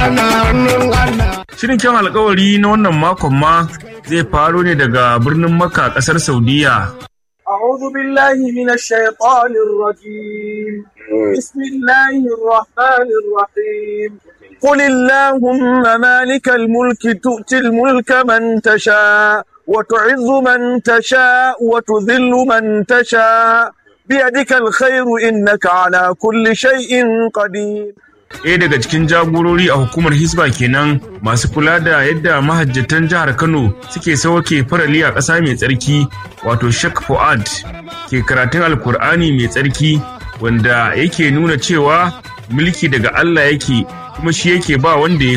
Shirin kyan alkawari na wannan makon ma zai faro ne daga birnin Makka ƙasar Saudiya. أعوذ بالله من الشيطان الرجيم بسم الله الرحمن الرحيم قل اللهم مالك الملك تؤتي الملك من تشاء وتعز من تشاء وتذل من تشاء بيدك الخير إنك على كل شيء قدير Ɗaya daga cikin jagorori a hukumar Hisba kenan masu kula da yadda mahajjatan jihar Kano suke sauke farali a ƙasa mai tsarki wato Sheikh Fuad ke karatun Alkur'ani mai tsarki wanda yake nuna cewa mulki daga Allah yake kuma shi yake ba wanda ya